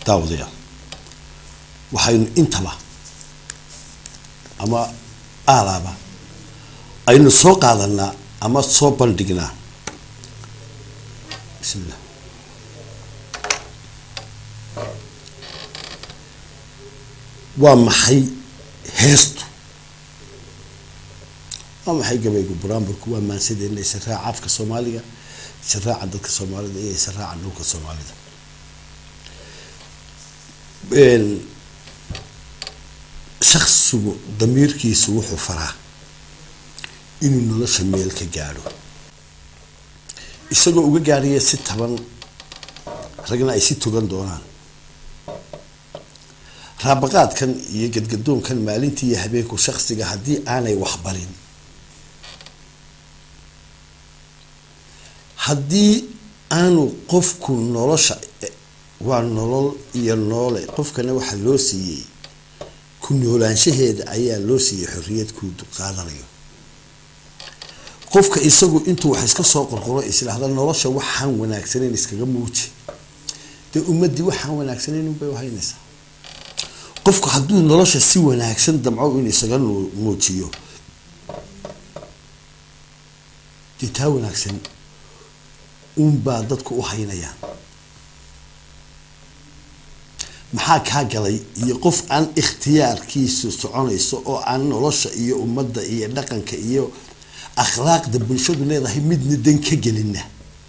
daawadayaal waxaynu intaba ama aalaaba aynu soo qaadanaa ama soo bandhignaa bismillah waa maxay heestu waa maxay gabaygu buraanburku waa maansadeena israaca afka soomaaliga israaca dadka soomaalida iyo israaca dhulka soomaalida shaksigu damiirkiisu wuxuu faraa inuu nolosha meel ka gaadho isagoo uga gaadhaya si taban ragna ay si togan doonaan raabaqaadkan iyo gadgadoonkan maalintii iyo habeenku shaksiga haddii aanay waxbarin haddii aanu qofku nolosha waa nolol iyo noole qofkana waxaa loo siiyey ku noolaanshaheeda ayaa loo siiyey xorriyad kuu qaadanayo qofka isagu intuu wax iska soo qorqoro isdhahda nolosha waxaan wanaagsanayn iskaga muuji dee ummadii waxaan wanaagsanayn unbay uhaynaysaa qofku hadduu nolosha si wanaagsan damco in isaga muujiyo dee taa wanaagsan uunbaa dadku u haynayaan maxaa kaa galay iyo qof aan ikhtiyaarkiisu soconayso oo aan nolosha iyo ummadda iyo dhaqanka iyo akhlaaqda bulshadu leedahay midna dan ka gelina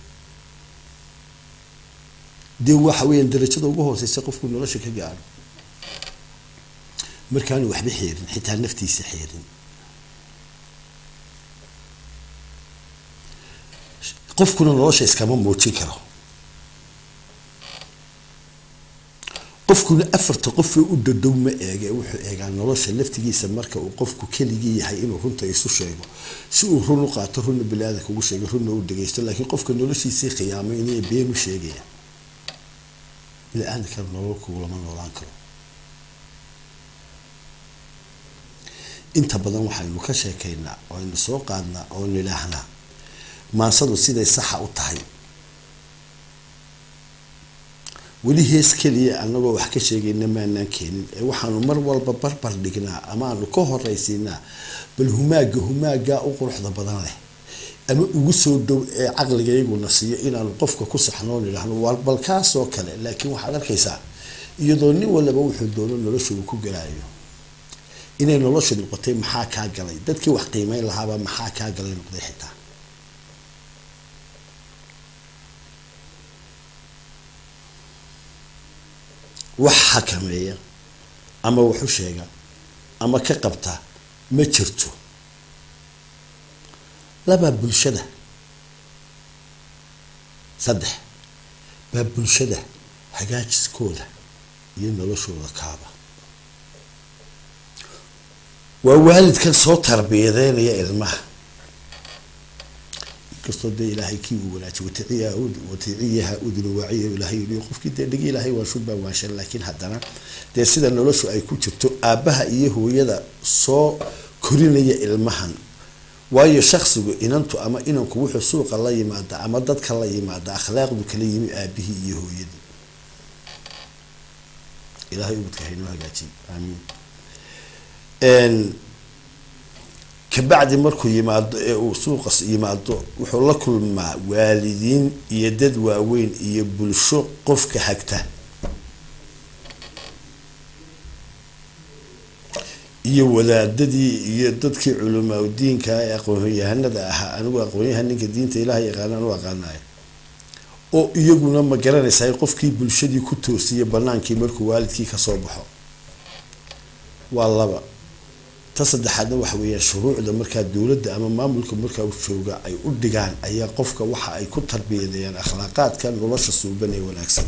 dee waxa weeyaan darajada ugu hooseysa qofku nolosha ka gaadho markaanu waxba xeerin xitaa naftiisa xeerin qofkuna nolosha iskama muujin karo qofkuna afarta qofee u dhadhow ma eege wuxuu eegaa nolosha laftigiisa marka uu qofku keligii yahay inuu runta isu sheego si uu run u qaato runna bili-aadanka ugu sheego runna u dhageysto laakiin qofka noloshiisii khiyaamaynaya been u sheegaya bili-aadanka nololku lama noolaan karo inta badan waxaynu ka sheekaynaa oo aynu soo qaadnaa oo nidhaahnaa maansadu siday saxa u tahay weli hees keliya anagoo wax ka sheegayna maanaan keenin ee waxaanu mar walba barbar dhignaa ama aanu ka horeysiinaa bal humaaga humaagaa u quruxda badan leh ama ugu soo dhow ee caqligayguna siiyo inaanu qofka ku saxnoon idhaahno bal kaasoo kale laakiin waxaad arkaysaa iyadoo nin walaba wuxuu doono nolosha uu ku galaayo inay nolosha noqotay maxaa kaa galay dadkii wax qiimeyn lahaaba maxaa kaa galay noqday xitaa wax xakameeya ama wax u sheega ama ka qabta ma jirto labaa bulshada saddex baa bulshada hagaajiskooda iyo noloshooda kaaba waa waalidkan soo tarbiyadeynaya ilmaha inkastoo dee ilaahay kii uu wanaajiy waticiyaha waticiyaha udunu waaciya ilaahay yidhi qofkii dee dhigi ilaahay waa shubaa waanshan laakiin haddana dee sida noloshu ay ku jirto aabbaha iyo hooyada soo korinaya ilmahan waayo shaksigu inantu ama inanku wuxuu suuqa la yimaada ama dadka la yimaada akhlaaqdu kala yimi aabihii iyo hooyadii ilahay ubadka haynoo hagaajiy aamiin kabacdi markuu yimaado ee uu suuqas yimaado wuxuu la kulmaa waalidiin iyo dad waaweyn iyo bulsho qofka hagta iyo wadaadadii iyo dadkii culimaadudiinka ee aqoonyahanada ahaa anigu aqoonyahan ninka diinta ilaah yaqaanaan u aqaanayo oo iyaguna ma garanaysaa qofkii bulshadii ku toosiya banaankii markuu waalidkii kasoo baxo waa laba ta saddexaadna waxa weeyaan shuruucda markaa dowladda ama maamulka markaa u jooga ay u dhigaan ayaa qofka waxa ay ku tarbiyadeeyaan akhlaaqaadka nolosha suuban ee wanaagsan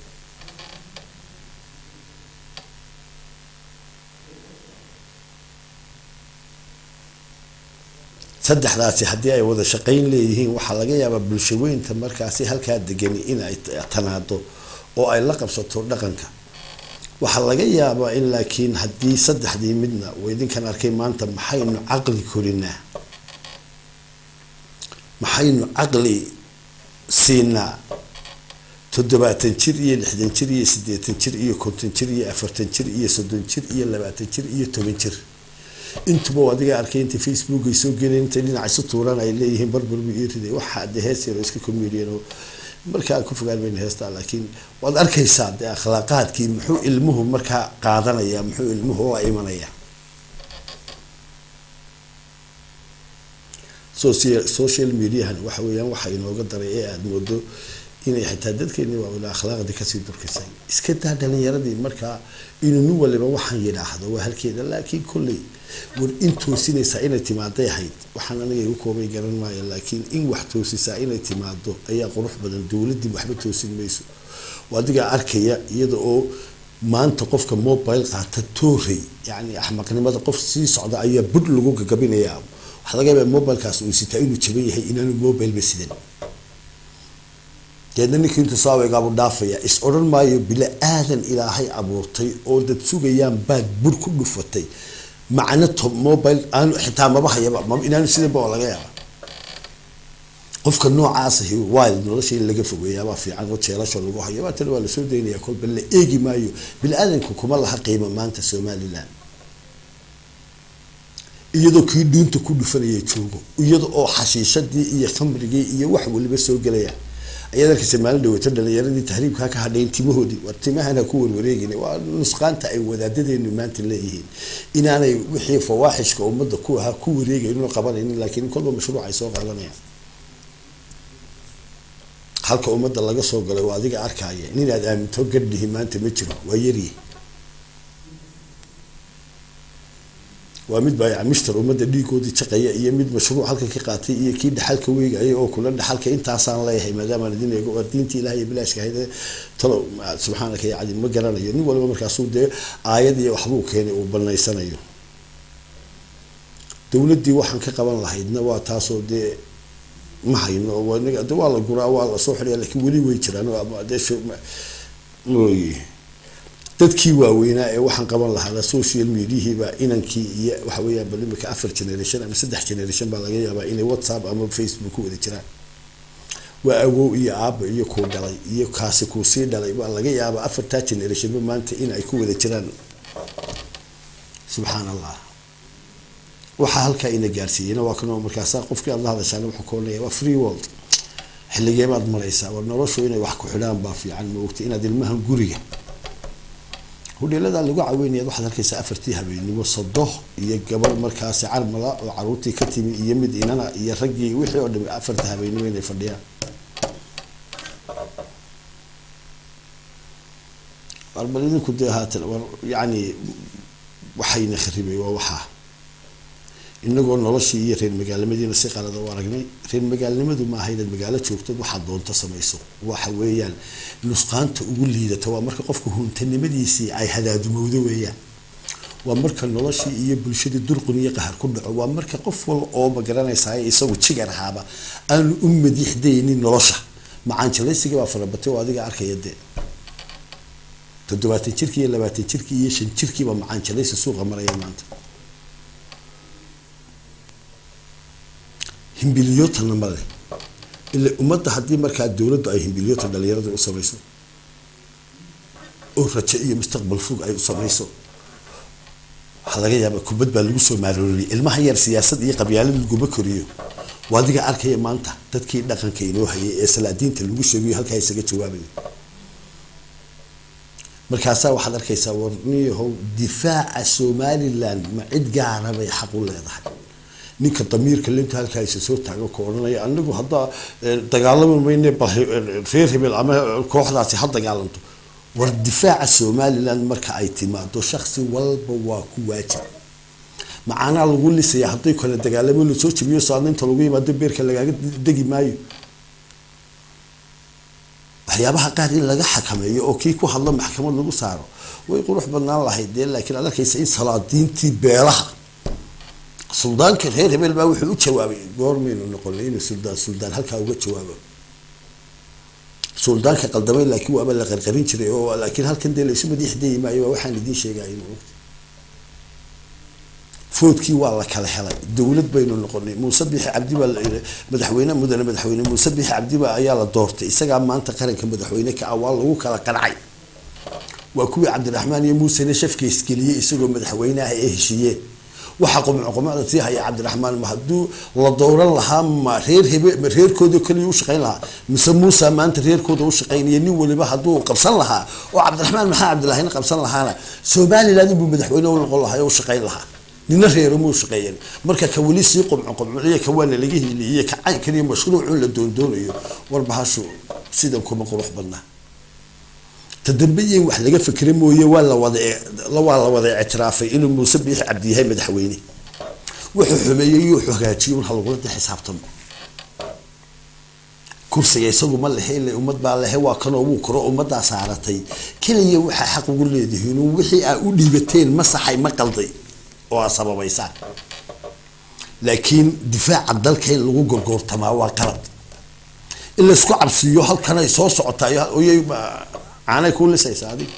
saddexdaasi haddii ay wada shaqayn leeyihiin waxaa laga yaabaa bulshaweynta markaasi halkaa degani in ay tanaado oo ay la qabsato dhaqanka waxaa laga yaabaa in laakiin haddii saddexdii midna uu idinkan arkay maanta maxaynu caqli korinaa maxaynu caqli siinaa toddobaatan jir iyo lixdan jir iyo siddeetan jir iyo konton jir iyo afartan jir iyo soddon jir iyo labaatan jir iyo toban jir intuba adiga arkay inta facebook ay soo geleen intay dhinaca isu tuuraan ay leeyihiin barbarbu ii riday waxaa de hees yar oo iska comedian oo markaa ku fogaan mayna heestaa laakiin waad arkaysaa dee akhlaaqaadkii muxuu ilmuhu markaa qaadanaya muxuu ilmuhu la imanaya social social mediahan waxa weeyaan waxa inooga daray ee aada moodo inay xitaa dadkeeni waawila akhlaaqdii kasii durkisay iska daa dhalinyaradii markaa inuu nin waliba waxaan yidhaahdo waa halkeeda laakiin kolley war in toosinaysaa inay timaaday ahayd waxaan aniga igu koobay garan maayo laakiin in wax toosisaa inay timaado ayaa qurux badan dowladii waxba toosin mayso adigaa arkaya iyada oo maanta qofka mobile qaata toorey yani axmaqnimada qof sii socda ayaa bud lagu gagabinayaa waxaa laga yaabaa mobilekaas uu sitaa inuu jaban yahay inaanu mobileba sidan deedna ninkii intuu saawegaabu dhaafaya is odhan maayo bila aadan ilaahay abuurtay oo dad sugayaan baad bur ku dhufatay macno to mobile aanu xitaa maba hayaba inaanu sidanba oo laga yaaba qofka noocaasi wild nolosha in laga fogeeyaabaa fiican oo jeelasha lagu hayo baatana waa lasoo daynaya kolba la eegi maayo bini aadanku kuma laha qiimo maanta somaliland iyadoo kii dhuunta ku dhufanaya joogo iyada oo xashiishadii iyo khamrigii iyo wax waliba soo gelaya ayaad arkaysa maalin dhaweyto dhalinyaradii tahriibkaa ka hadhayn timahoodii war timahana ku warwareegin waa nusqaanta ay wadaadadeenu maanta leeyihiin inaanay wixii fawaaxishka ummadda ku ahaa ku wareegaynin oo qabanaynin laakiin kolba mashruuc ay soo qaadanayaan halka ummadda laga soo galay waa adiga arkaya ninaad aaminto gadhihi maanta ma jiro waa yaryi waa mid baa mishtar ummadda dhiigoodii jaqaya iyo mid mashruuc halka ka qaatay iyo kii dhaxalka weegaya oo kula dhaxalka intaasaan leeyahay maadaamaan idin eego war diinta ilaah iyo bilaashka ahayd talo subxaanaka ya cadi ma garanayo nin waliba markaasuu dee aayad iyo waxbuu keenay uu banaysanayo dowladdii waxaan ka qaban lahaydna waa taasoo dee ma hayno de waa la guraa waa lasoo xidhaya lakiin weli way jiraan dee dadkii waaweynaa ee waxaan qaban lahaana social mediahiiba inankii iyo waxa weeyaan bal imika afar generation ama saddex generation baa laga yaabaa inay whatsapp ama facebook ku wada jiraan waa awow iyo aaba iyo kuu dhalay iyo kaasi kuu sii dhalay baa laga yaabaa afartaa generationba maanta in ay ku wada jiraan subxaan allah waxaa halkaa ina gaarsiiyeyna waa kanoo markaasa qofkii aad la hadashaana wuxuu ka odhanaya waa free world xilligee baad maraysaa war noloshu inay wax ku xidhaan baa fiican ma ogta inaad ilmahan guriga hudheeladaa lagu caweynaya waxaad arkaysaa afartii habeennimo sodo iyo gabadh markaasi carmala oo caruurtii ka timi iyo mid inana iyo raggii wixii oo dhami afarta habeennimo inay fadhiyaan bal idinku dee haatan war yacni waxayna kharibay waa waxaa inagoo noloshii iyo reer magaalnimadiina si qalada u aragnay reer magaalnimadu maaha inaad magaalo joogtad waxaad doonto samayso waxa weeyaan nusqaanta ugu liidata waa marka qofka huntanimadiisii ay hadaadumowdo weeyaan waa marka noloshii iyo bulshadii durqun iyo qahar ku dhaco waa marka qof wal oo magaranaysaa isagu jigar ahaaba aanu u madiixdaynin nolosha macaanjalaysigii baa farabatay oo adiga arkaya dee toddobaatan jirkii iyo labaatan jirkii iyo shan jirkiiba macaanjalaysi suuqa maraya maanta himbiliyootana ma leh ila ummadda haddii markaa dowladdu ay himbiliyoota dhalinyarada u samayso oo rajo iyo mustaqbal fog ay u samayso waxaa laga yaabaa kubad baa lagu soo maarooriyay ilmaha yar siyaasad iyo qabyaalad laguma koriyo waa adiga arkaya maanta dadkii dhaqanka inoo hayay ee salaadiinta lagu sheegayo halkaa isaga jawaabayo markaasaa waxaad arkaysaa warniyahow difaaca somaliland ma cid gaara bay xaq u leedahay ninka damiirka linta halkaa isa soo taago ka odhanaya anagu haddaa dagaalami mayne reer hebel ama kooxdaasi ha dagaalanto war difaaca somaliland marka ay timaado shaksi walba waa ku waajib macaanaa lagu lisaya hadday kale dagaalamo lasoo jabiyo saadnaynta lagu yimaado beerka lagaaga degi maayo waxyaabaha qaar in laga xakameeyo oo kii ku hadlo maxkamad lagu saaro way qurux badnaan lahayd dee laakiin aad arkaysa in salaadiintii beelaha suldaanka reer hebel baa wuxuu u jawaabay goormaynu noqonay inuu suldaan suldaan halkaa uga jawaabo suldaanka qaldamay laakiin waaba la qarqarin jiray oo laakiin halkan dee laysu madiixdayi maayo waa waxaan idiin sheegaya foodkii waa la kala helay dowlad baynu noqonay muuse bixi cabdi baa madaxweyne mudane madaxweyne muuse bixi cabdiba ayaa la doortay isagaa maanta qaranka madaxweyne ka ah waa lagu kala qancay waa kuwii cabdiraxmaan iyo muusena shafka isgeliyey isagoo madaxweyne ah ee heshiiyeen waxaa qumco qumcda sii haya cabdiraxmaan ma hadduu la dowran lahaa ma reer hebe ma reerkooda keliya u shaqayn lahaa mise muusa maanta reerkooda u shaqaynaya nin waliba hadduu qabsan lahaa oo cabdiraxmaan maxaa cabdilahina qabsan lahaana somaliland inbuu madaxweyne u noqon lahaa oo u shaqayn lahaa nina reero muu shaqeeyeen marka ka weli sii qumco qumciyo ka waana laga hiiliyey ka caynkan iyo mashruucun la doondoonayo warbahashu sidan kuma qurux badnaa ta dambe in wax laga fikra mooye waa la wada waa la wada ictiraafay inuu muuse biixi cabdi yahay madaxweyne wuxuu xumeeyey iyo wuxuu hagaajiyey un halagula de xisaabtamo kursiga isagu ma lehe ile ummad baa lehe waa kanoo wuu koro ummaddaa saaratay keliya waxaa xaq ugu leedihiin wixii aa u dhiibateen ma saxay ma qalday oo aa sababaysaan laakiin difaaca dalka in lagu gorgoortamaa waa qalad in laysku cabsiiyo halkan ay soo socotaayy caanay kuu lisaysa adiga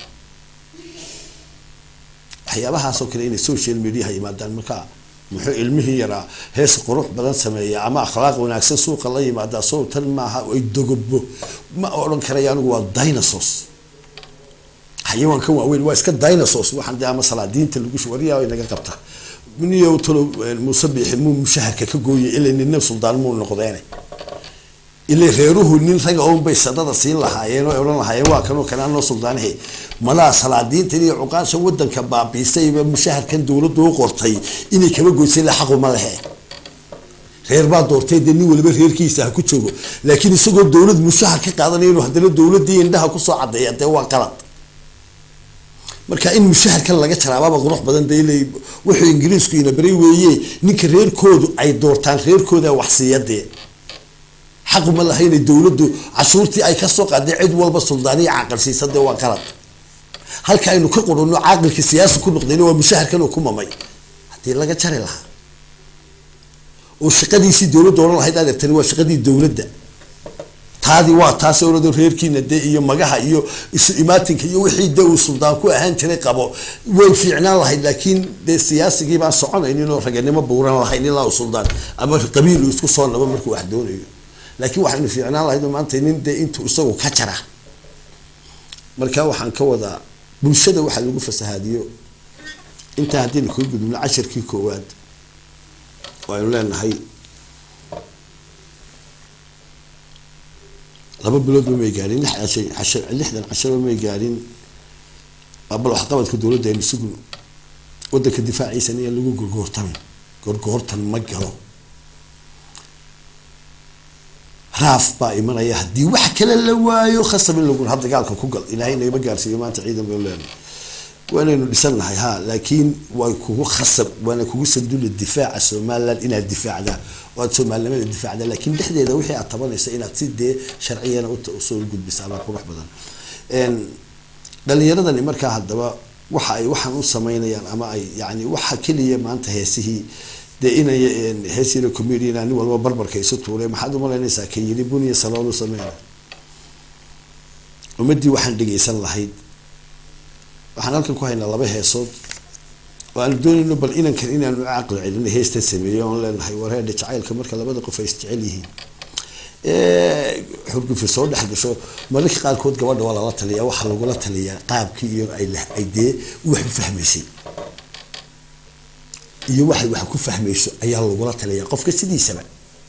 waxyaabahaasoo kale inay social mediaha yimaadaan markaa muxuu ilmihii yaraa hees qurux badan sameeya ama akhlaaq wanaagsan suuqa la yimaada sow tan maaha ay dogobo ma odhan karaya anigu waa dinosaurs xayawaankan waaweyn waa iska dinosaurs waxaan de ama salaadiinta lagu wariyaa naga qabta niyo talo muuse biixi muu mushaharka ka gooyay ilaa nina suldaan muu noqdeene ilaa reeruhu nin raga oon bay sadada siin lahaayeen oo odhan lahaayeen waa kanoo kale anoo suldaanahe malaa salaadiintan iyo cuqaasha wadanka baabiisayba mushaharkan dowladdu u qortay inay kaba goysay la xaquma lehe reer baa doortay dee nin waliba reerkiisa ha ku joogo laakiin isagoo dowlad mushahar ka qaadanaya inuu haddana dowladii indhaha kusoo cadeeya dee waa qalad marka in mushaharkan laga jaraabaaba qurux badan de ila wuxuu ingiriisku ina baray weeye ninka reerkoodu ay doortaan reerkooda waxsiiya dee xaquma laha inay dowladdu cashuurtii ay kasoo qaaday cid walba suldaaniya caaqilsiisa dee waa qalad halka aynu ka qurunno caaqilkii siyaasi ku noqdayna waa mushaharkan uu ku mamay haddii laga jari lahaa oo shaqadiisii dowladda odhan lahayd adeertani waa shaqadii dowladda taadi waa taas orado reerkiina dee iyo magaha iyo isu imaatinka iyo wixii de uu suldaan ku ahaan jiray qabo way fiicnaan lahayd laakiin dee siyaasigii baan soconaynin oo raganimo buuran lahayn ilaa uu suldaan ama qabiil uu isku soo nabo markuu wax doonayo laakiin waxaynu fiicnaan lahayd maanta nin dee intuu isagu ka jara marka waxaan ka wadaa bulshada waxaa lagu fasahaadiyo intaa haddaynu kaga gudubno cashirkii koowaad oo aynu leenahay laba biloodba may gaarin lix cashay casha lixdan cashaba may gaarin bal waxqabadka dowladda aynu sugno wadanka difaaciisana in lagu gorgoortamin gorgoortan ma galo raaf baa imanaya haddii wax kale la waayo khasab in lagu ha dagaalka ku gal ilaahay nagama gaarsiiyo maanta ciidan baynu leenahay waanaynu dhisannahay ha laakiin way kugu khasab waana kugu sanduli difaaca somaliland inaad difaacdaa oo aad soomaalinimada difaacdaa laakiin dhexdeeda wixii aad tabanaysa inaad si dee sharciyana usoo gudbisaa baa qurux badan dhalinyaradani markaa haddaba waxa ay waxaan u sameynayaan ama ay yani waxa keliya maanta heesihii dee inay heesina comedian nin walba barbarka isu tuuray maxaad umalaynaysaa kan yiri buniya saloolu sameyna ummadii waxaan dhegaysan lahayd waxaan halkan ku haynaa laba heesood oo aanu doonayno bal inankan inaanu caqli celino heesta sameeyo oon leenahay wareedha jacaylka marka labada qof ay isjecel yihiin xurgufi soo dhex gasho mararka qaarkood gabadha waa lala taliyaa waxaa lagula taliyaa qaabkii iyo ay ay dee wax u fahmaysay iyo waxay wax ku fahmayso ayaa lagula taliyaa qofka sidiisaba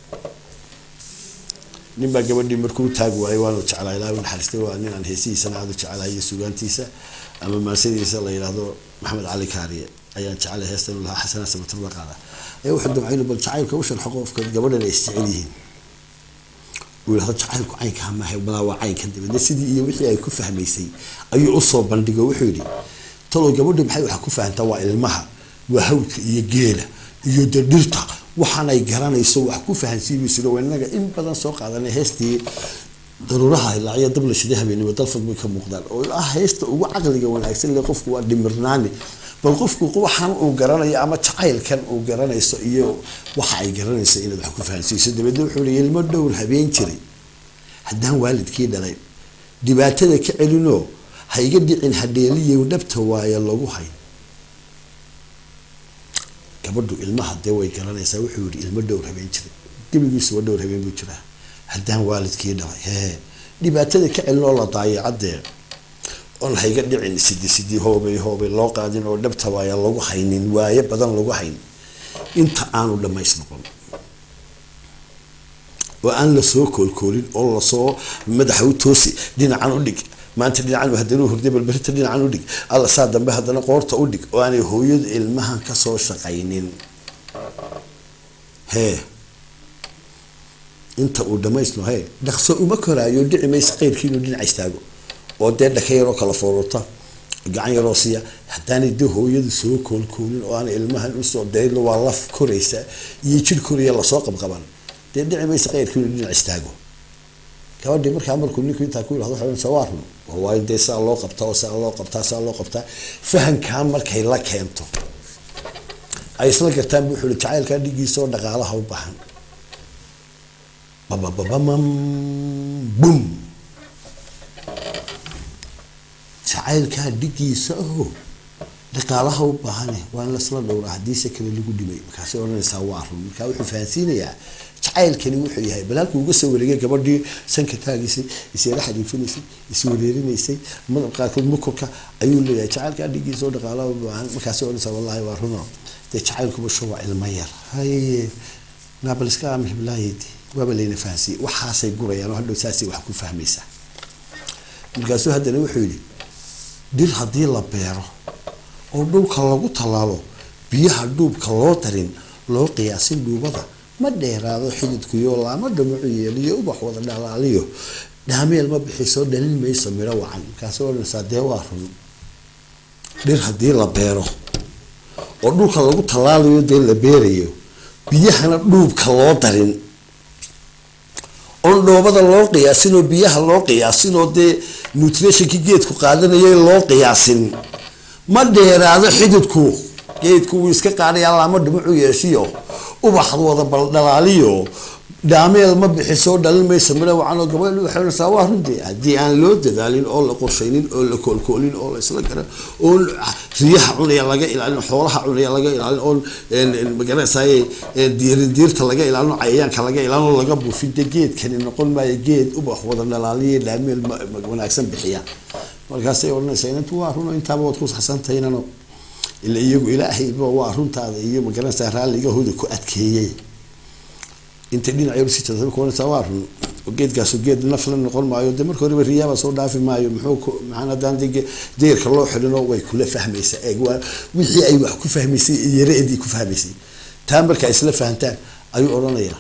nin baa gabadhii markuu taagi waayay waanu jeclaa ilaahay naxariistay waa nin aan heesihiisana aada u jeclahay iyo sugaantiisa ama maasadiisa la yidhaahdo maxamed cali kaariye ayaan jeclay heestan lahaa xasanaa samatar la qaada ayaa wuxuu damcayna bal jacaylka u sharxo qofka gabadhan ay isjecel yihiin uu yidhahdo jacaylku caynkaa maaha malaa waa caynkan dabeedna sidii iyo wixii ay ku fahmaysay ayuu usoo bandhigo wuxuu yidhi talow gabadha maxay wax ku fahantaa waa ilmaha waa hawdka iyo geela iyo de dhirta waxaanay garanayso wax ku fahansiimayso inaga in badan soo qaadanay heestii daruuraha ilaacyo dabla shida habeenimo dalfad bay ka muuqdaan oo ah heesta ugu caqliga wanaagsan le qofku waa dhimirnaani bal qofku waxaan uu garanayo ama jacaylkan uu garanayso iyo waxa ay garanayso inaad wax ku fahansiiso dabeedna wuxuu leeya ilmo dhowr habeen jiray haddaan waalidkii dhalay dhibaatada ka celinoo ha iga dhicin hadheeliyo dhabta waayo lagu hay gabadhu ilmaha dee way garanaysaa wuxuu yihi ilmo dhowr habeen jiray gebigiisuba dhowr habeen buu jiraa haddaan waalidkii dhalay hee dhibaatada ka celin oo la daayacadee oon hayga dhicin sidi sidi hoobay hoobay loo qaadin oo dhabta waaya lagu haynin waaye badan lagu hayn inta aanu dhamays noqon oo aan lasoo koolkoolin oo lasoo madaxa u toosi dhinacan u dhig maanta dhinacan haddana hurday balberita dhinacan u dhig alla saa dambe haddana qoorta u dhig oo aanay hooyadu ilmahan kasoo shaqaynin hee inta uu dhamaysno hee dhaqso uma koraayo dhici maysa qeyrkii inuu dhinaca istaago oo dee dhaka yaroo kala foorota gacan yaroo siiya haddaanay dee hooyadu soo koolkoolin oo aan ilmahan usoo daylo waa laf koraysa iyo jir koraya lasoo qabqaban dee dhici maysa qeyrkii inuu dhinac istaago gabadhii markaa markuu ninku intaa ku yirahdo waxay odhanaysaa waa run oo waayo dee saa loo qabtaa oo saa loo qabtaa saa loo qabtaa fahankaa markay la keento ay isla gartaan buu wuxuu jacaylkaa dhigiisa oo dhaqaalaha u baahan babababamam bum jacaylkaa dhigiisa oo dhaqaalaha u baahane waa in lasla dhowraa haddiise kale lagu dhimay markaasay odhanaysaa waa run markaa wuxuu fahansiinayaa jacaylkani wuxuu yahay balaalku uga soo wareegay gabadhii sanka taagisay iseela xadiifinaysay iswareerinaysay madab qaarkood mukurka ayuu leeyahay jacaylkaa dhigiisa oo dhaqaalaha u baahan markaasay odhanaysaa wallahi waa runo dee jacaylkuba sho waa ilmo yar haye naabaliska amix bilaayidi waaba layna fahansiiyey waxaasay gurayaan oo hadhow saasay wax ku fahmaysaa markaasuu haddana wuxuu yidhi dhir haddii la beero oo dhulka lagu tallaalo biyaha dhuubka loo darin loo qiyaasin dhuubada ma dheeraado xididkuyo laama dhamacu yeeliyo ubax wada dhalaaliyo dhaameel ma bixiso dhalin mayso midho wacan markaasuu odhanaysaa dee waa run dhir haddii la beero oo dhulka lagu tallaalayo dee la beerayo biyahana dhuubka loo darin oon dhoobada loo qiyaasin oo biyaha loo qiyaasin oo dee nutritionkii geedku qaadanayay loo qiyaasin ma dheeraado xididku geedku wuu iska qaadayaa laama dhimacu yeeshiyo ubaxd wada baldhalaaliyo dhaameel ma bixiso dhalin maysa midho wacanoo gabadh waxay odhanaysaa waa runtii haddii aan loo dadaalin oo la qorshaynin oo la koolkoolin oo la isla garan oo riyaha cunaya laga ilaalin xoolaha cunaya laga ilaalin oo magaranaysaay diirin diirta laga ilaalin cayayaanka laga ilaalin oo laga buufin de geedkani noqon maayo geed ubax wada dhalaaliya dhaameel wanaagsan bixiya markaasay odhanaysaa inantu waa runo intaaba waad ku saxsantaynano ila iyagu ilaahayba waa runtaada iyo magaranaysaa raalligahooda ku adkeeyey inta dhinac yar si jirta kuwanaysaa waa run geedkaasu geed nafla noqon maayo de marka horeba riyaaba soo dhaafi maayo muxuu maxaan haddaan de deerka loo xidhino way kula fahmaysaa eeg waa wixii ay wax ku fahmaysay yareedii ku fahmaysay taa markaa isla fahantaan ayuu odhanayaa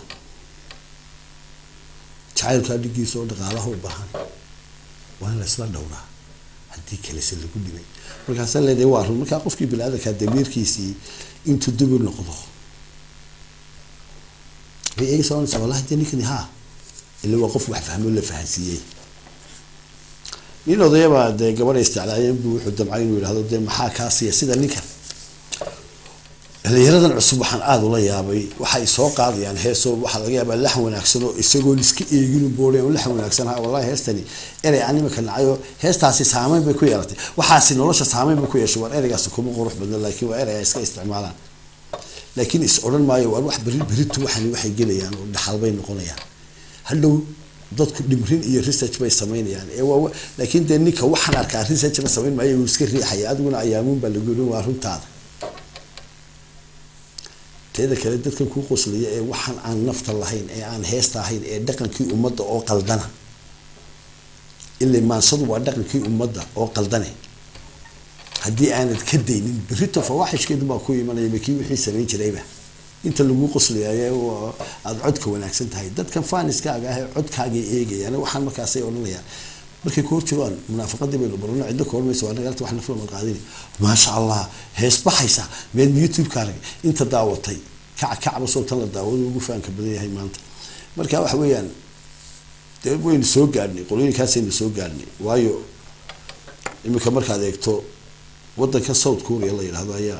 jacaylkaa dhigiisa oo dhaqaalaha u baahan waa in la isla dhowraa haddii kalese lagu dhimay markaasa leedahay waa run markaa qofkii bini-aadankaa damiirkiisii intuu dubu noqdo bay eegaysaa onaysaa wallahi dee ninkani haa ila waa qof wax fahmo la fahansiiyey nin odayabaa dee gabadha isticlaayeen buu wuxuu damcay inuu yidhahdo dee maxaa kaa siiya sida ninkan dhalinyaradan cusub waxaan aada ula yaabay waxay soo qaadayaan heesoo waxaa laga yaabaa laxan wanaagsan oo isagoon iska eegin boodheen laxan wanaagsan ha wallahi heestani erey aan imika nacayo heestaasi saameyn bay ku yeelatay waxaasi nolosha saameyn bay ku yeeshay waar ereygaasi kuma qurux badna laakiin waa erey ay iska isticmaalaan laakiin is odhan maayo waar wax beri beritu waxani waxay gelayaan oo dhaxal bay noqonayaan hadhow dadku dhimrin iyo research bay samaynayaan ee waa laakiin dee ninka waxaan arkaa researchna samayn maayo uu iska riixaya adiguna ayaamuun baa lagu yihi waa runtaada teeda kale dadkan kuu qoslaya ee waxaan aan nafta lahayn ee aan heesta ahayn ee dhaqankii ummadda oo qaldana ila maansadu waa dhaqankii ummadda oo qaldane haddii aanad ka daynin berito fawaaxishkeedu baa ku imanaya makii wixii samayn jirayba inta lagu qoslayaye aada codka wanaagsan tahay dadkan faaniskaaga ah ee codkaagay eegayaan waxaan markaasay odhanayaan markay ku hor jiraan munaafaqadii baynu barano ciddo ka hormaysa waa nagaalta wax nafla ma qaadini maasha allah hees baxaysa meel youtube-ka arag inta daawatay kac kacba soo tan la daawado ugu faanka badan yahay maanta marka waxa weeyaan dee waynu soo gaadhnay qolooyinkaasaynu soo gaadhnay waayo iminka markaad eegto wadanka south korea la yidhahdo ayaa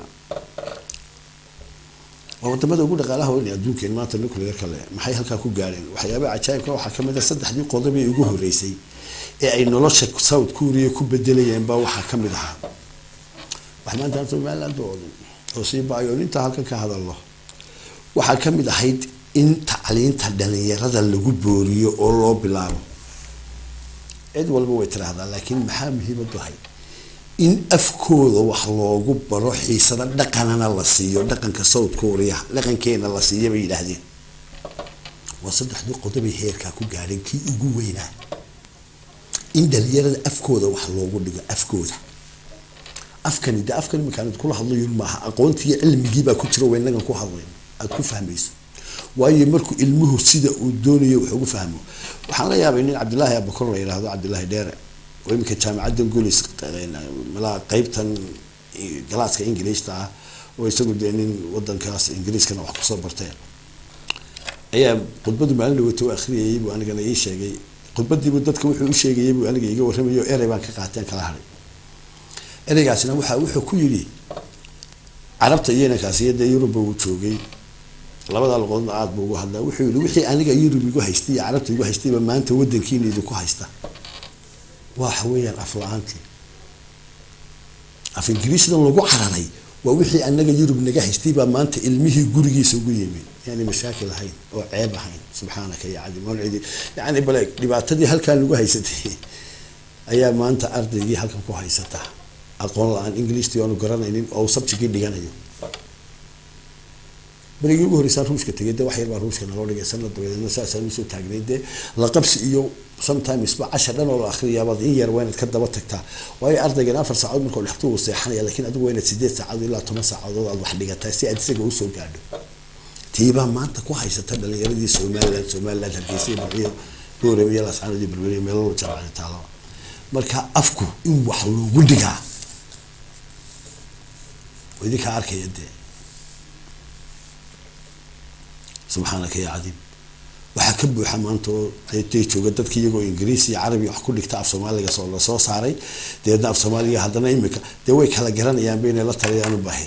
waa wadamada ugu dhaqaalaha weyn adduunkeen maanta nuclear kale maxay halkaa ku gaadheen waxyaabaha cajaayibka waxaa kamid a saddexdii qodob ee ugu horeysay ee ay nolosha south korea ku bedelayeen baa waxaa kamid ahaa wax maanta somaliland oo dhan oo sii baayoon intaa halkan ka hadalno waxaa ka mid ahayd in tacliinta dhalinyarada lagu booriyo oo loo bilaabo cid walba way tiraahdaa laakiin maxaa muhiimadu ahayd in afkooda wax loogu baro xiisada dhaqanana la siiyo dhaqanka south korea dhaqankeena la siiya bay yidhaahdeen waa saddexdii qodobay heerkaa ku gaadheen kii ugu weynaa in dhalinyarada afkooda wax loogu dhigo afkooda afkani de afkan iminkaan kula hadlayon maaha aqoontiiyo cilmigiibaa ku jira waynagan ku hadlayn aada ku fahmayso waayo markuu ilmuhu sida uu doonayo wax ugu fahmo waxaan la yaabay nin cabdillaahi abakor la yidhaahdo cabdillaahi dheere oo iminka jaamacaddan gulis malaa qeybtan galaaska ingiliishta ah oo isagu dee nin wadankaas ingiriiskana wax kusoo barteen ayaa khudbadu maalin dhawata u akhriyayay buu anigana ii sheegay khudbadiibu dadka wuxuu u sheegayay buu aniga iga warramayo erey baan ka qaateen kala haray ereygaasina waxa wuxuu ku yidhi carabta iyo inankaasiyo dee yuruba uu joogay labada luqoodna aada buu ugu hadlaa wuxuu yihi wixii aniga yurub igu haystay iyo carabta igu haystayba maanta wadankiina idinku haysta waxa weeyaan af la-aantii af ingiriisdan lagu cararay waa wixii anaga yurub naga haystay baa maanta ilmihii gurigiisa ugu yimi yani mashaakil ahayn oo ceeb ahayn subxaanaka ya cadi mawcidi yani bale dhibaatadii halkaan lagu haysatay ayaa maanta ardaygii halkan ku haysata aqoon la-aan ingiliishtii aanu garanaynin oo subjigii dhiganayo berigii ugu horeysaan ruushka tegay de wax yar baa ruushka naloo dhigay sanad dabadeedna saasaan usoo taagnay dee la qabsi iyo sometimes ba cashar dhan oo la akriyaabaad in yar waa inaad ka daba tagtaa waayo ardaygan afar saacadood markuu dhextu uu seexanaya laakiin adigu waa inaad sideed saacadood ilaa toban saacadood aad wax dhigataa si aad isaga usoo gaadho tiibaa maanta ku haysata dhalinyaradii somaliland somaliland hargeysa iyo barbiyo boorem iyo lascaanood iyo berberiya meelo jaamacada taalaba marka afku in wax loogu dhigaa idinkaa arkaya dee subxaanaka ya cadiim waxaa ka buuxa maanta oo deetay jooga dadka iyagoo ingiriis iyo carabi wax ku dhigta af soomaaliga soo lasoo saaray dabeedna af soomaaliga haddana imika dee way kala garanayaanba inay la taliyaan u baahi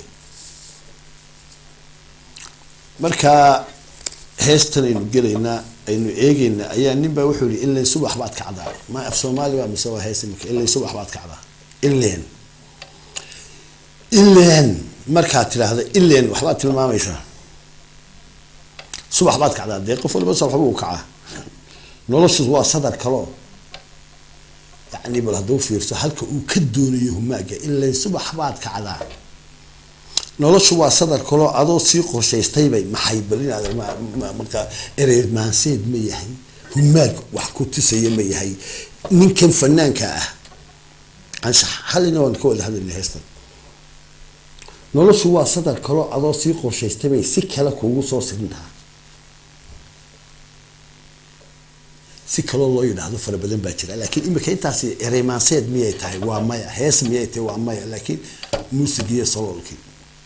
marka heestan aynu gelaynaa aynu eegeynaa ayaa nin baa wuxuu yihi inlen subax baad kacdaa ma af soomaali baa mise waa hees imika inlen subax baad kacdaa inlen inlen markaad tidhaahda inlen waxbaad tilmaamaysaa subax baad kacdaa dee qof waliba subax buu kacaa noloshu waa sadar kaloo yani bal hadduu fiirso halka uu ka doonayo humaaga inlen subax baad kacdaa noloshu waa sadar kaloo adoo sii qorshaystaybay maxay bal inaad marka erey maanseed ma yahay humaag wax ku tusaya ma yahay ninkan fanaanka ah anshax halina waan ka wada hadlayna heestan noloshu waa sadar kaloo adoo sii qorshaystabay si kale kuugu soo sirintaa si kaloo loo yidhaahdo fara badan baa jira laakiin imika intaasi ereymaanseed miyay tahay waa maya hees miyay tahay waa maya laakiin muusig iyo saloolkii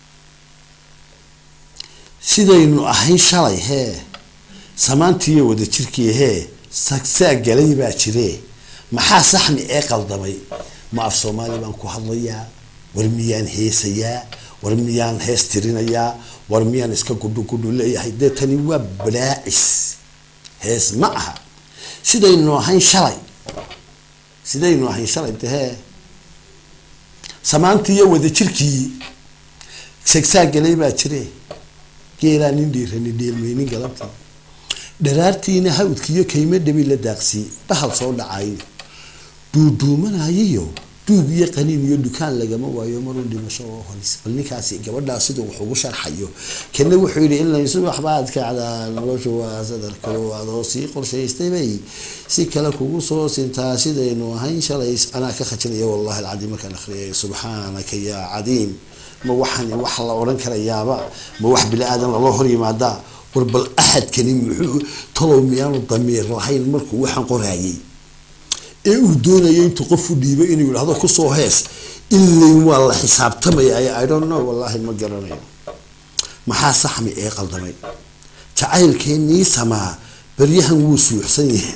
sidaynu ahayn shalay hee samaantiiyo wadajirkii hee sagsaag galay baa jiree maxaa saxmi ee qaldamay ma af soomaali baan ku hadlayaa war miyaan heesayaa war miyaan hees tirinayaa war miyaan iska gudhu gudhu leeyahay dee tani waa balaacis hees ma aha sidaynu ahayn shalay sidaynu ahayn shalay dehee samaantii iyo wadajirkii sagsaag galay baa jire geelaa nin dhiirani dheelmaynin galabtii dharaartiina hawdkiiyo kaymo dhabi la daaqsii dhahal soo dhacayo duuduumanayiyo duug iyo qaniin iyo dukaan lagama waayo maruu dhimasho oo holis bal ninkaasi gabadhaa siduu wax ugu sharxayo kana wuxuu yidhi in subax baad kacdaa noloshu waa sadar kalo adoo sii qorshaystaybay si kale kugu soo sintaa sidaynu ahayn shalay anaa ka khajinaya wallahi alcadiim markaan akhriyay subxaanaka yaa cadiim ma waxaan wax la odhan karayaaba ma wax bini aadan laloo hor yimaadaa war bal axadkani muxuu talow miyaanu damiir lahayn markuu waxaan qoraayay ee uu doonayay intuu qofu dhiibo inuu yidhahdo kusoo hees ilayn waa la xisaabtamaya i don't know wallahi ma garanayo maxaa saxmi ee qaldamay jacaylkeennii samaa baryahan wuu suuxsan yahay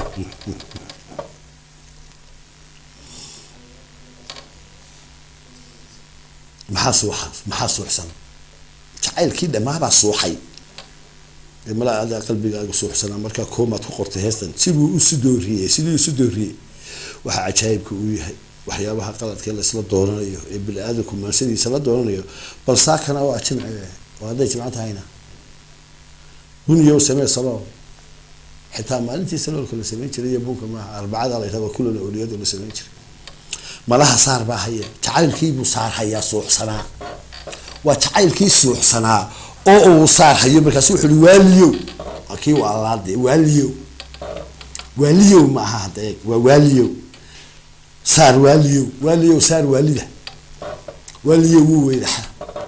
maxaa suuxa maxaa suuxsan jacaylkii dhammaabaa suuxay malaa adaa qalbigaaga suuxsanaa markaa koomaad ku qortay heestan siduu isu dooriyey siduu isu dooriyey waxaa cajaayibka uu yahay waxyaabaha qaladkee laisla dooranayo ee bini-aadanku maanshadiisa la dooranayo bal saakana waa jimce oo hadday jimco tahayna guniyow samee salool xitaa maalintii saloolka la sameyn jiray iyo bunka maaha arbacada la yidhahdo kullana oliyadu la sameyn jiray malaha saar baa haya jacaylkiibuu saar hayaa suuxsanaa waa jacaylkii suuxsanaa oo uu saar hayo markaasu wuxu uhi waaliyow kii waalaade waaliyow waaliyow ma aha hadda eeg waa waaliyow saar waaliyow waaliyow saar waalida waaliyow wuu weydaxa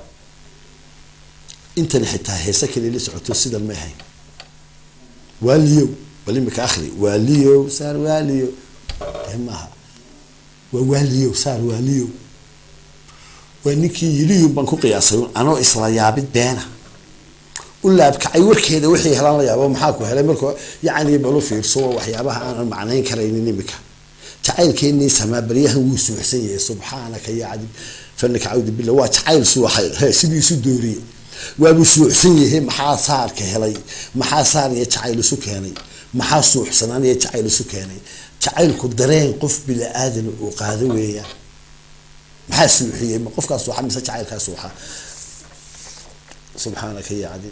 intani xitaa heese kale la socoto sidan may ahayn waaliyow bal imika akhri waaliyow saar waaliyow dee maaha waa waaliyow saar waaliyow waa ninkii yidhiyun baan ku qiyaasay anoo isla yaabid beena u laabkacay warkeeda wixii helaan la yaabo maxaa ku helay marka yacni balu fiirso waxyaabaha aanan macnayn karaynin imika jacaylkeenii samaa baryahan wuu suuxsan yahay subxaanaka ya cadib fanaka cawdi billah waa jacayl suuxay he sidii isu dooriyey waabuu suuxsan yahay maxaa saarka helay maxaa saar iyo jacayl isu keenay maxaa suuxsanaan iyo jacayl isu keenay jacaylku dareen qof bini aadan uu qaado weeyaan maxaa suuxiyey ma qofkaa suuxa mise jacaylkaa suuxa subxaanaka ya cadib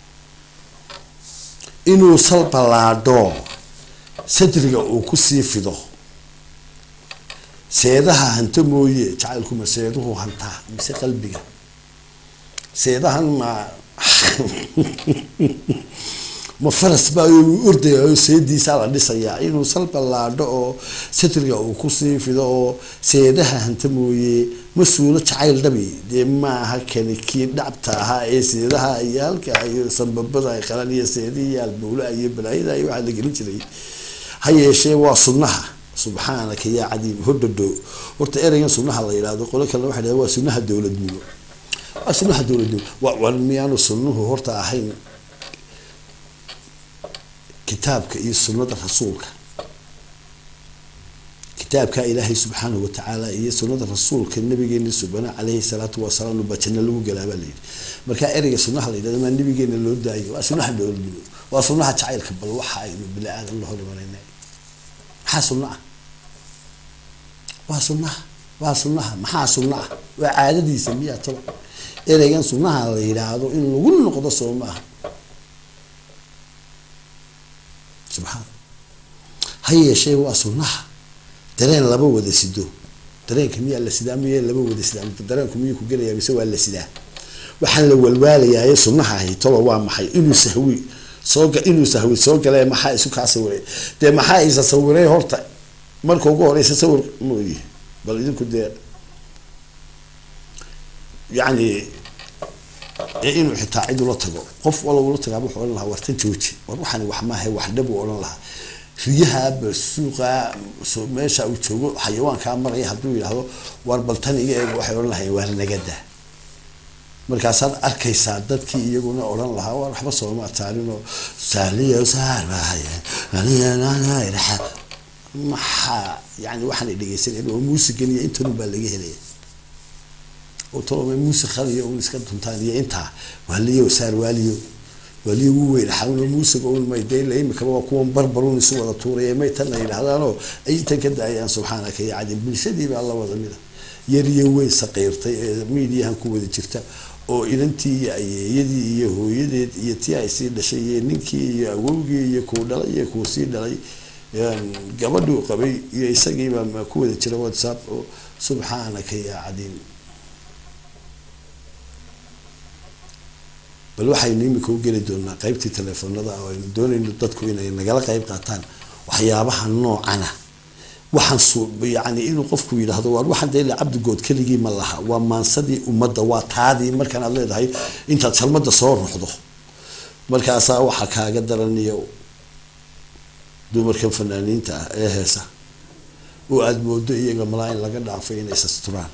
inuu sal ballaadho sadriga uu kusii fido seedaha hanto mooye jacaylkuma seeduhu hantaa mise qalbiga seedahan ma ma faras baa ordayayo seediisaa la dhisayaa inuu sal ballaadho oo sadriga uu kusii fido oo seedaha hanta mooye ma suulo jacayl dhabi dee maaha kani kii dhacbta ahaa ee seedaha iyo halka iyo sanbabada qalan iyo seedihi iyo albuula iyo balaayada iyo waxaa la gelin jiray ha yeeshee waa sunnaha subxaanaka yaa cadiim hodhadho horta ereygan sunnaha la yidhahdo qolo kalena waxay dhahda waa sunnaha dowladnimo waa sunnaha dowladnimo waa miyaanu sunnuhu horta ahayn kitaabka iyo sunnada rasuulka kitaabka ilaahay subxaanahu watacaala iyo sunnada rasuulka nabigeena subana caleyhi salaatu wasalaam baa janno lagu galaabaa layidhi markaa ereyga sunnaha la yidhahdo maa nabigeena loo daayo waa sunnaha dowladnimo waa sunnaha jacaylka bal waxa aynu bini aadan la hor imanayna maxaa sunno ah waa sunnaha waa sunnaha maxaa sunno ah waa caadadiisa miyaa toba ereygan sunnaha la yidhaahdo in lagu noqdo soo maaha subxaan ha yeeshee waa sunnaha dareen laba wada sido dareenka miyaa la sidaa miya laba wada sidaa dareenku miyuu ku gelayaa mise waa la sidaa waxaan la walwaalayaa sunnaha ahi tolo waa maxay inuu sahwi soo inuu sahwi soo galee maxaa isu kaa sawiray dee maxaa isa sawiray horta marka ugu horeysa sawir mooyi bal idinku dee yacni inuu xitaa cid ula tago qof wala ula tagaa wuxuu odhan lahaa wartan jooji war waxani wax maaha wax dhab uu odhan lahaa riyaha basuuqa meesha uu joogo xayawaankaa maraya hadduu yidhaahdo war baltan iga eeg waxay odhan lahayn waa nagada markaasaad arkaysaa dadkii iyaguna odhan lahaa war waxba sooma taalinoo saaliyo saarbahaya maxaa yani waxaan dhegeysanaya oo muusigan iyo intanun baa laga helaya toloma muusikadiyo un iska duntaan iyo intaa waaliyo saar waaliyo waaliyo wuu weyn xawno muusiga un may dee imikaba waa kuwan barbarun isu wada tuuraya may tanna yidhahdaanoo ay intan ka daayaan subxaanaka ya cadin bulshadiiba alla wada mida yariyo weyn saqiirtay ee miidiyahan ku wada jirta oo inantii iyo ayeeyadii iyo hooyadeed iyo tii ay sii dhashay iyo ninkii iyo awowgii iyo kuu dhalay iyo kuu sii dhalay gabadhuu qabay iyo isagiiba ku wada jira whatsapp oo subxaanaka ya cadiim bal waxaynu imika u geli doonaa qeybtii teleefonada oo aynu doonayno dadku inay nagala qeyb qaataan waxyaabaha noocana waxaan su yani inuu qofku yidhaahdo waar waxaan dee ila cabdigood keligii ma laha waa maansadii ummadda waa taadii markaan aad leedahay intaad salmada soo ruxdo markaasaa waxaa kaaga daraniyo dumarkan fanaaniinta ah ee heesa oo aada moodo iyaga malaa in laga dhaafay inay sasturaan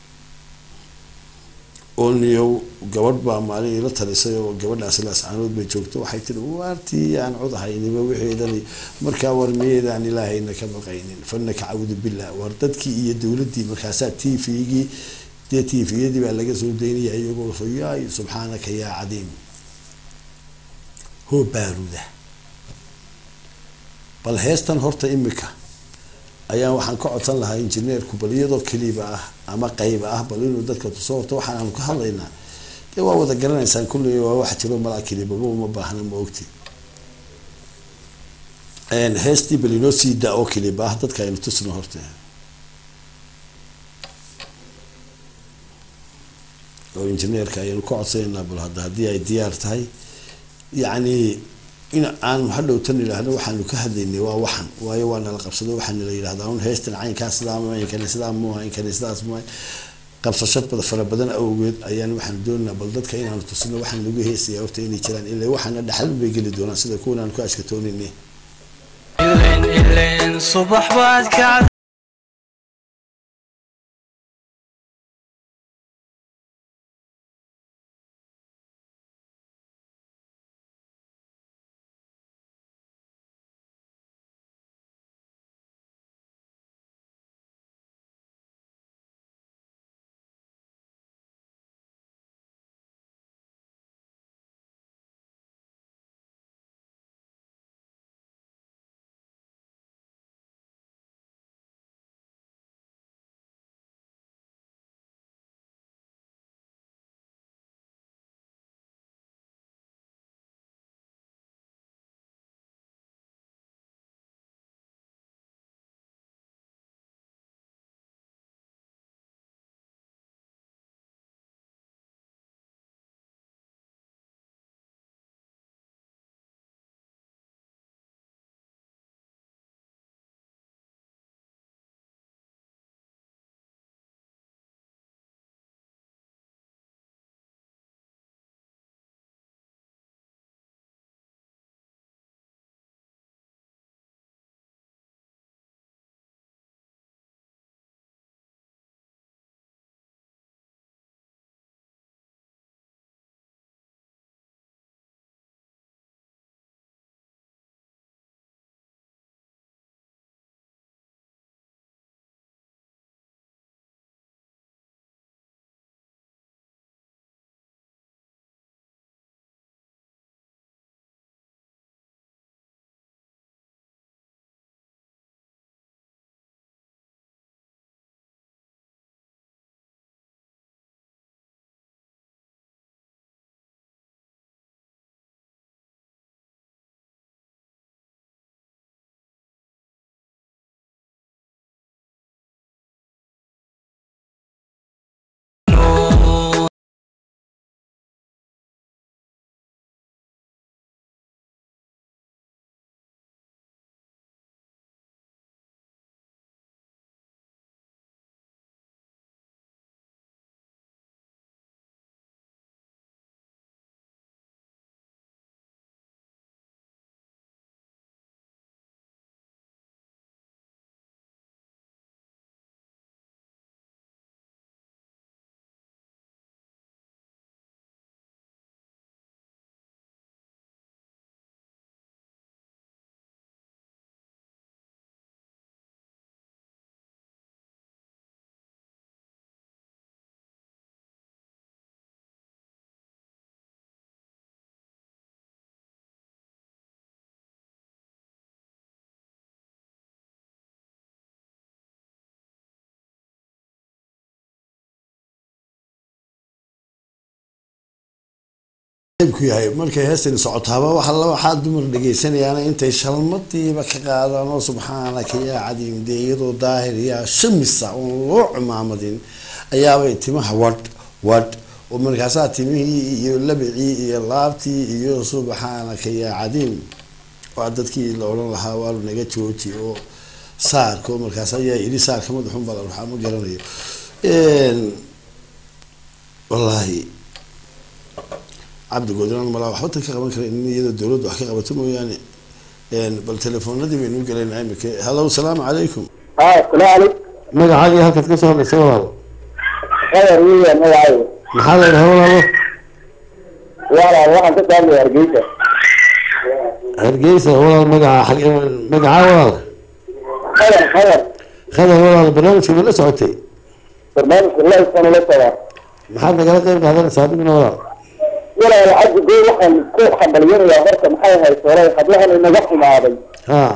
oo niyo gabadh baa maalin ila talisay oo gabadhaasi laascaanood bay joogto waxay tiri waartii aan codahaynima wixeedani markaa war miyeedaan ilaahayna ka baqaynin fanaka cawdu billah war dadkii iyo dowladdii markaasaa t v-gii dee t v-yadii baa laga soo daynaya iyagoo so yaay subxaanaka yaa cadiim hoo baaruda bal heestan horta imika ayaan waxaan ka codsan lahaa injineerku bal iyadoo keliba ah ama qayba ah bal inuu dadka tuso horta waxaanaanu ka hadlaynaa dee waa wada garanaysaan kulli waa wax jiro malaa kelibaba uma baahna ma ogti heestii bal inoo sii daa oo keliba ah dadka aynu tusno horta oo injineerka ayaynu ka codsanayna bal hadda haddii ay diyaar tahay yacni in aanu hadhowtan idhaahno waxaanu ka hadlaynay waa waxan waayo waa nala qabsado waxaana la yidhahdaa un heystan caynkaa sidaa maankani sidaa muuha inkani sidaas muuha qabsasho bada fara badan awgeed ayaan waxaan doonaynaa bal dadka inaanu tusino waxaan lagu heesaya horta inay jiraan ilaa waxaana dhaxal bay geli doonaan sida kuwan aan ku ashkatoonayne subax baad kacda ku yahay markay heestani socotaaba waxa la waxaa dumar dhagaysanayaana intay shalmadiiba ka qaadaan oo subxaanaka yaa cadiim dee iyadoo daahir yaa shamisa oon loo cimaamadin ayaabay timaha wadh wadh oo markaasaa timihii iyo labicii iyo laabtii iyo subxaanaka yaa cadiim waa dadkii la odhan lahaa waalu naga jooji oo saarka oo markaas ayaa yidhi saarka madaxun baa la ruxaa ma garanayo wallaahi cabdigoodinaan malaa waxba tan ka qaban kara in iyadoo dowladda wax ka qabato mooyaane bal telefoonadii baynu gelaynaa imika hallo salaamu calaykum ها السلام عليكم magacaagii halkaad ka soo hadlaysa walaalo خير ويا مدعي maxaa la yidhaha walaalo ولا waxaan ka taagay hargeysa hargeysa walaal magaca xag magacaa walaal khayr khayr khadar walaal barnaamijka ma la socotay barnaamijka la isana la socdaa maxaad nagala qayb qaadanaysaa adiguna walaal walaa lacag goor waxaan ku xambaliyanayaa marka maxay ahayd hore hablahan inaga xumaaday ha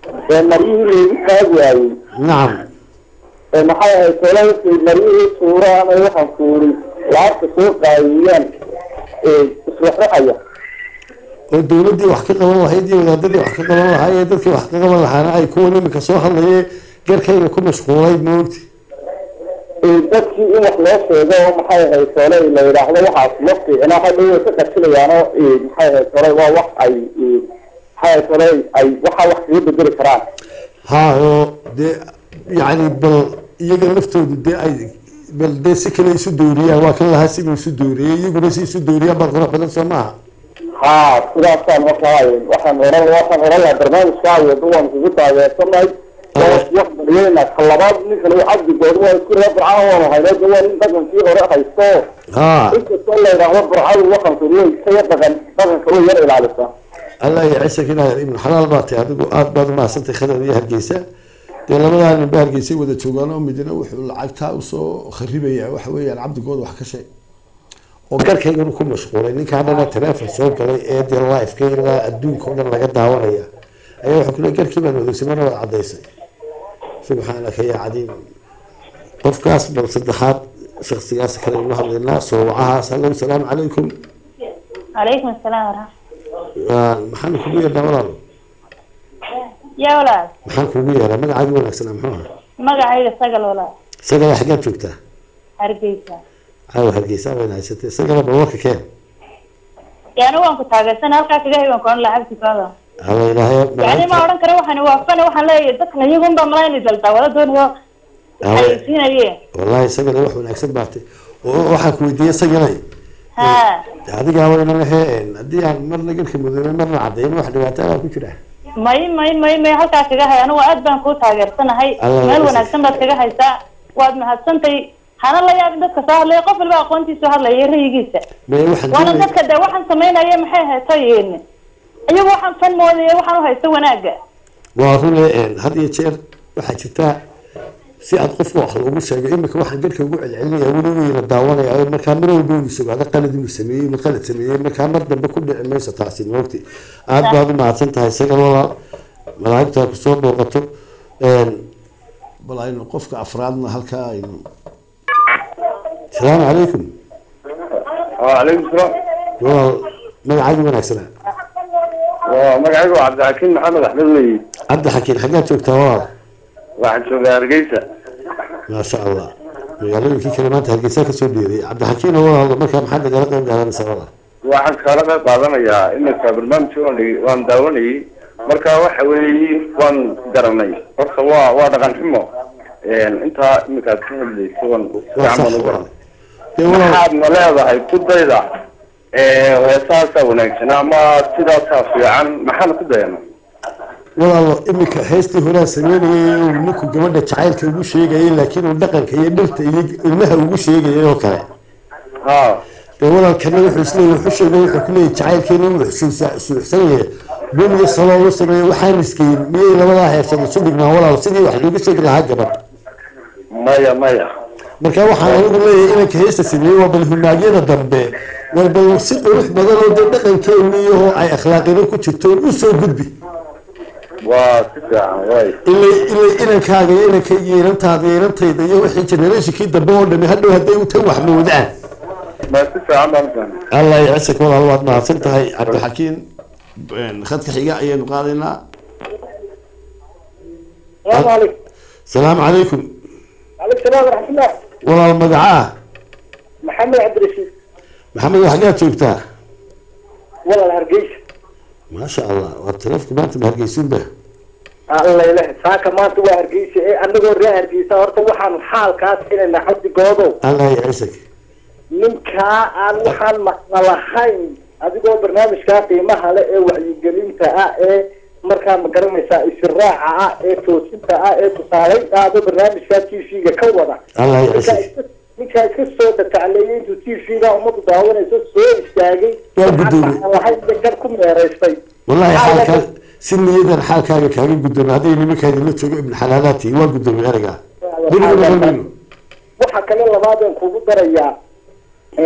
ee maryihii loogu taagi waayey nacam ee maxay ahayd tolahii maryihii tuuraan ee waxaan kuuri lacagta soo qaadiyaan ee iswaxraxaya oo dowladdii wax ka qaban lahayd iyo wadaadadii wax ka qaban lahaa ee dadkii wax ka qaban lahaana ay kuwan iminka soo hadlayee garkayga ku mashquulay moogti ee dadkii in wax loo sheego oo maxay ahayd tole la yidhaahdo waxaas ma fiicna hadhow way ka qasilayaano ee maxay ahayd tole waa wax ay ee, maxay ahayd tole ay waxaa wax kaga bedeli karaan ha oo dee yacni bal iyaga laftoodu dee ay bal dee si kale isu dooriyaan waa kan lahaa sibuu isu dooriyey iyaguna si isu dooriyaan baa qurux badan soo maaha haa sidaasaan markaa waxaan oran waxaan oran lahaa barnaamijkaa wado waan kugu taageersanahay wax baryeena ka labaad ninkan uu cabdi good waa isku reer burcaan waanu haynay de waa nin dhaqankii hore haysto ha inkastoo la yidhaahdo burcadu dhaqanku way kaya dhaqan dhaqanka way yar ilaalisa allah iyo ciise kinaayer ibnu xalaal baa tay adigu aada baad umahadsantay khadar iyo hargeysa dee labadaa nin ba hargeysay wada joogaan oo midna wuxuu lacagtaa usoo kharibaya waxa weeyaan cabdigood wax ka sheeg oo garkayganu ku mashquulay ninkaa dhana taleefon soo galay ee dee lifeka ilaa adduunka oo dhan laga daawanaya ayaa wuxuu kule garkii baad wadeysay marna waad caddaysay subxaanaka yaa cadiim qofkaas bal saddexaad shaksigaas kale aynu hadlaynaa soo wacahaas hallow salaamu calaykum calaykum asalaam waraxmat Waa- maxaan kugu yeernaa walaalo yaa walaal maxaan kugu yeeraa magacaagi wanaagsanaa muxuu ahaa magacayga sagal walaal sagala xaggaad joogtaa hargeysa caawa hargeysa wayna haysatay sagala bal warka keen yaani waan ku taageersana halkaa kaga hayban koon lacagti kooda alla ilaahay yani ma odhan kara waxaan waafana waxaan leeyahay dadkan iyagun baa malayna daldaa wala doonayo xayeysiinaye wallahi sagala wax wanaagsan baatay oo waxaan ku weydiiyey sagalay ha adigaa wayna laheen haddii aan marna garka mudoobay marna caddayn wax dhibaato baa ku jira may may may may halkaa kaga hay anigu aad baan kuu taageersanahay Allah meel ya wanaagsan baad kaga haysaa waad mahadsantay hana la yaabin dadka soo hadlaya qof walba aqoontiisu hadlaya rayigiisa may waxaan waana doonay- dadka de waxaan samaynaya maxay haytoyin iyagu waxaan fan moodaya waxaan uhaysto wanaaga waa rune had iyo jeer waxaa jirtaa si aad qofka wax loogu sheego imika waxaan garka ugu celcelinaya weli weyna daawanaya oo markaa mar walba uu sugaado qalad inuu sameeyey inuu qalad sameeyey markaa mar dambe ku dhici mayso taasi moogti aada baad u mahadsan tahay sagal walaal malaa'igta kusoo booqato bal aynu qofka afraadna halkaa aynu salaamu calaykum calaykum salaam walaal magacaagi wanaagsanaa waa magacaygu cabdixakiin maxamed axmed leyi cabdi xakiin xaggaad joogtaa walaal waxaan joogaa hargeysa maasha allah magaalooyinkii kale maanta hargeysa kasoo dheeday cabdixakiin oo walaal markaa maxaad nagala qayb qaadanaysaa walaal waxaan kaala qayb qaadanayaa iminka barnaamijka waan dhigi- waan daawanayay marka waxa weeye waan garanay horta waa waa dhaqan xumo intaa iminkaad ka hadlayso waan waa fiican sax baan u walaal garanay dee walaal waxaad ma leedahay ku dayda heesaasaa wanaagsan ama sidaasaa fiican maxaan ku dayana walaalo iminka heestii horaa sameynayay uu ninku gabadha jacaylka ugu sheegayay laakiin uu dhaqanka iyo dhirta iyo ilmaha ugu sheegayay oo kale ha dee walaalkana wuxuu isleeyahy wuxuu sheegay wuxuu ku leeyahy jacaylkeena inuu xusuusa- suuxsan yahay bun iyo saloo la sameeyo waxaan iskayin miyay labadaa heesad isu dhignaa walaal sidii wax loogu sheegi lahaa gabadh maya maya marka waxaan anigu leeyahay inanka heesta sameeyey waa bal humaagyada dambe war bal si qurux badan oo dee dhaqankeeni iyo ay akhlaaqina ku jirto u soo gudbi waa si fiican way ilay ilay inankaaga iyo inankayga iyo inantaada iyo inantayda iyo wixii generationkii dambe oo dhami hadhow hadday u tan wax moodaan ma si fiican baan u fahmay allah yacisa walaal waad mahadsan tahay cabdixakiin khadka xiga ayaynu qaadaynaa salaamu calaykum salaamu calaykum calaykum salaam waraxmatullah walaal magacaa maxamed cabdirashiid maxamed xaggaad joogtaa walaal hargeysa maasha allah waa taleefka maanta ma hargeysuunba allayleh saaka maanta waa hargeysa ee anagoo ree hargeysa horta waxaan xaalkaas inayna xabdigoodow allah yacisak ninkaa aan waxaan maqla lahayn adigoo barnaamijkaa qiimaha le ee wacyigelinta ah ee markaa ma garanaysaa isiraaca ah ee toosinta ah ee tusaaleynta ahba barnaamijkaa t v-ga ka wada allah ninkaa yacisak iska- ninkaa iska soo datacleeyay intuu t v-ga ummaddu daawanayso soo istaagay Waa waxaan guddoomiyey. maqla lahayn iyo gar ku meeraystay wallahi Xaalka- xaalkaa si niyadan xaalkaaga kaaga gudoomo hadday nimankaa idinla joogo ibn xalaalaati waa gudoomiye erga weliba noqon mayno waxaa kale labaadeen kugu darayaa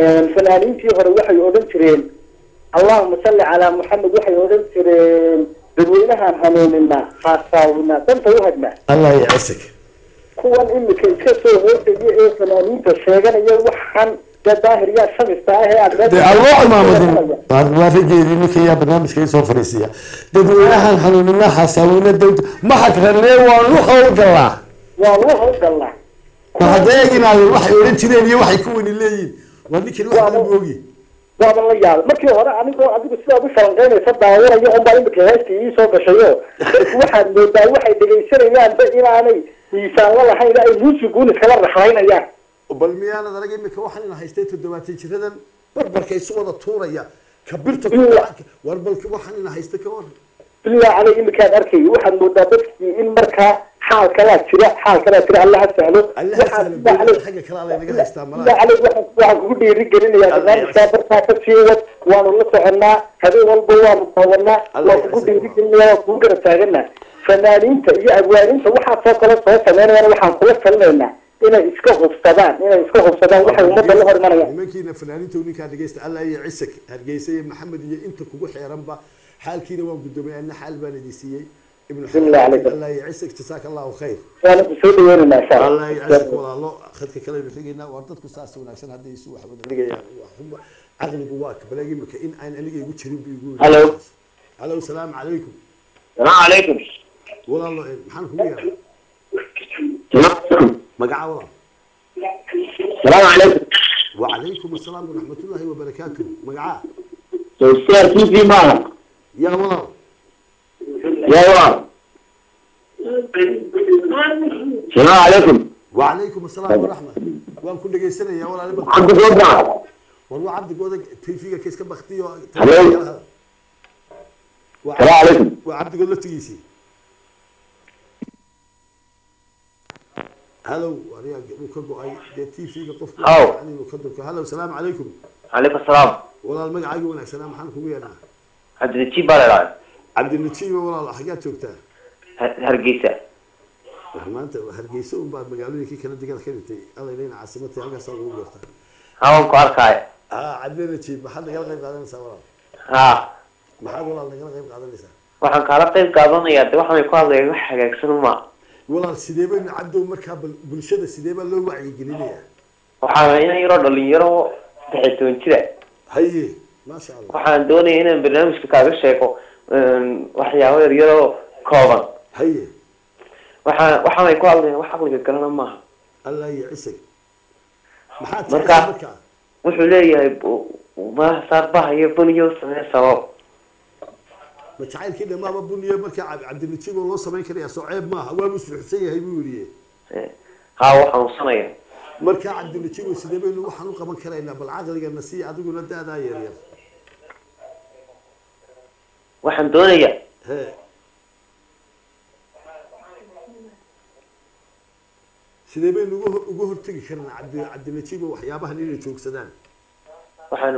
fanaaniintii hore waxay odhan jireen allahuma salli calaa muxamed waxay odhan jireen dadweynahaan hanuuninaa haasaawinaa danta u hagnaa allah yacasig kuwan imika iska soo hoodaya ee fanaaniinta sheeganaya waxaan dee daahir yaa shamista ah ee aad dee aan loo cimaamadin waa rageedii ninka yaa barnaamijka isoo fariisiya dadweynahan hanuunina xasaawina dawda maxakrane waanu howlgalaa waa loo howlgalnaa ma hadda eeginaadeen waxay odhan jireen iyo waxay ku wani leeyihin waa ninkani wax la moogi waaba la yaabay markii hore anigoo adigu sidaad u falanqeynaysa daawanayo unbaa imika heestii ii soo gashayo waxaad moodaa waxay dhegaysanayaanba inaanay miisaan la lahayn ay muusiguun iskala raxlaynayaan bal miyaanad arag imika waxaan ina haystay toddobaatan jiradan barbarka isu wada tuuraya kabirta war bal waxaan ina haystay ka waran bilaa caley imikaad arkay waxaad moodaa dadkii in markaa xaal kalaa jira xaal kalaa jira alla ha sahlo allaha sahla beelada xagga kale alla inaga haystaa bilaa malaa caley waxaan waxaan kugu dhiiri gelinayaa barnaamijkaa bartaa ka sii wad waanu la soconnaa habeen walba waanu daawanaa Allah waan kugu ya dhiiri gelinaya waan kugu garab taaganaa fanaaniinta iyo abwaaninta waxaasoo kale soo sameynayaan waxaan kula talinaynaa inay iska hubsadaan inay iska hubsadaan waxay ummadda la hor imanayaan nimankiina fanaaniinta ninkaa dhegeysta allah iyo cisag hargeysa iyo maxamed iyo inta kugu xeeranba xaalkiina waan gudoomay anna xaal baan idin siiyey ibnu Bismillah xamed alaykum. allah iyo cisag jasaaka allahu khayr waana ku soo dhaweynaynaa insha allah iyo allah cisag walaalo khadka kale aynu xigaynaa waa dadku saas wanaagsan hadday isu wax wada dhigayaan waa xuma caqligu waa kabalaag imika in aan aniga igu jirin bu igu Hello. halo salaamu calaykum السلام عليكم walaalo eh, maxaan kugu yaraa magaca walaal السلام عليكم وعليكم السلام ورحمة الله وبركاته مقعا استاذ في في معك يا ولا يا ولد السلام عليكم وعليكم السلام ورحمة وان كل جيسنا يا ولا لبك عبد الرضا والله عبد قودك تلفيقة كيس كم بختي Hello. السلام عليكم وعبد قول له تجيسي هلو وريا وكبو اي دي تي في قف Hello. يعني وكدرك هلو السلام عليكم عليكم السلام والله المقعا يقول السلام حنكم ويانا عبد التي بالله عبد النتيب والله حاجات شوكتها هرقيسة maanta hargeysa un baa magaalooyinkii kala degan ka dhintay alla ilayna caasimadii halkaas ugu garta هاون كاركاي haa cabdina jiib maxaad nagala qayb qaadanaysaa walaal ها maxaad walaal nagala qayb qaadanaysaa waxaan kaala qayb qaadanayaa de waxaan ku hadlaya wax hagaagsan uma walaal sidee baynu cabdow markaa bal- bulshada sidee baa loo wacyigelinayaa waxaan ina yaroo dhalinyaro saddex toban jira haye maasha allah waxaan doonaya inaan barnaamijka kaaga sheego een, waxyaabo yaryaroo kooban haye waxaan waxaanay ku hadlayaan wax caqliga galana maaha allah iyo cisag maxaad Markaa- tirahdaa markaa wuxuu leeyahay ma saarbaha iyo buniyo samee sabab ma jacaylkii dhamaaba buniyo markaa cab- cabdinajiib oo loo samayn karayaa soo ceeb maaha waa musluxsan yahay buu yidhi haa wuu xanuunsanaya markaa cabdinajiib oo sidee baynu waxaan u qaban karaynaa bal caqligana sii adiguna da-daa yaryar waxaan doonayaa he sidee baynu uga hor- uga hortegi karnaa cabdi cabdinajiib oo waxyaabahan inay joogsadaan waxaan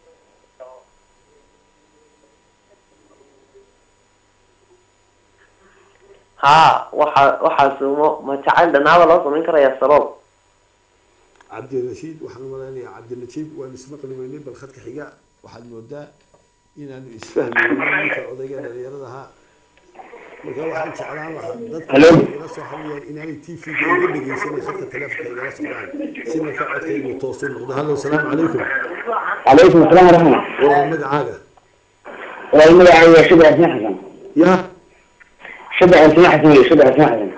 haa waxa waxaas mo- ma jacayl dhanaaba loo samayn karayaa sabab cabdirashiid waxaan u malaynayaa cabdinajiib waan ismaqli weynay bal khadka xiga waxaad moodaa inaanu isfahmayno ninka odayga dhalinyarada ahaa marka waxaan jeclaan lahaa dadka Hello. igala soo hadlayaan inaanay t v-ga iga dhegeysanay khadka taleefonka igala socdaan si marka codkaygu toosu noqdo hallo salaamu calaykum عليكم السلام ورحمة الله walaal magacaaga والله يا شبه حسين حسن ya شبه حسين حسن شبه حسين حسن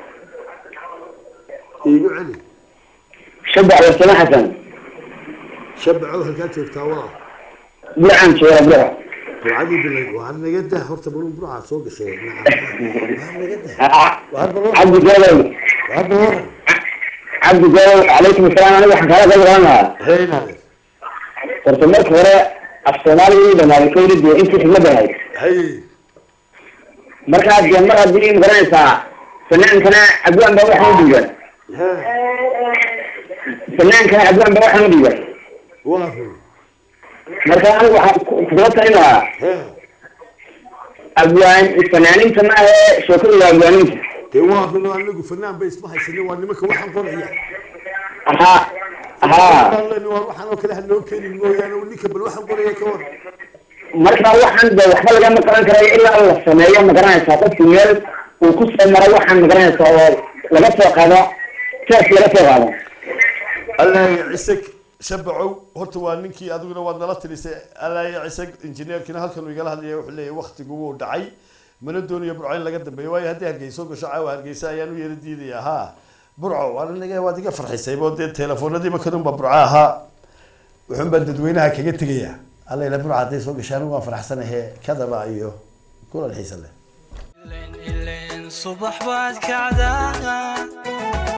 iigu celi شبه حسين حسن shabacow halkaad joogtaa walaal برعان شوية برعان burcadii bilay waa naga dah horta balun burcaa soo gashay waa naga dah waa balun عبد الجلال waa balun عبد الجلال عليكم السلام أنا وحنا كلا قبل أنا heynaade ترتمت وراء الصومالي لما يكون دي أنت في المدهي hay مركز جنب مركز دي مقرن ساعة فنان كان أبوان بروح مدير ha فنان كان أبوان بروح مدير waa run مركز أنا وحنا كتبت هنا ha أبوان الفنانين سماه شكر الأبوانين dee waa run oo anagu fanaan bay isma haysanin waa nimanka waxaan qoraya ها ها Waan leenahay, waa waxaan oo kale ha noo keenin mooyaane ninka bal waxaan qoraya ka war marka waxaan de waxba lagama qaban karayo ilaa la sameeyo ma garanaysaa qofki meel uu ku soo maray waxaan ma garanaysaa oo laga soo qaado saas laga soo qaado allaaya cisag shabacow horta waa ninkii adiguna waad nala tirisay allaaya cisag injineerkina halkan uu igala hadlaya wuxuu leeyahay waktigu wuu dhacay mana doonayo burco in laga dambeeyo waayo haddii hargeyso gasho caawa hargeysa ayaan u yeera diidaya ha burco waan aniga waad iga farxisaybo dee telefoonadiiba kadunba burco ahaa wuxuun baan dadweynaha kaga tegaya alla ila burco hadday soo gashaan waan faraxsanahe kadaba iyo kulan xiisa leh ileen subax baad kacdaa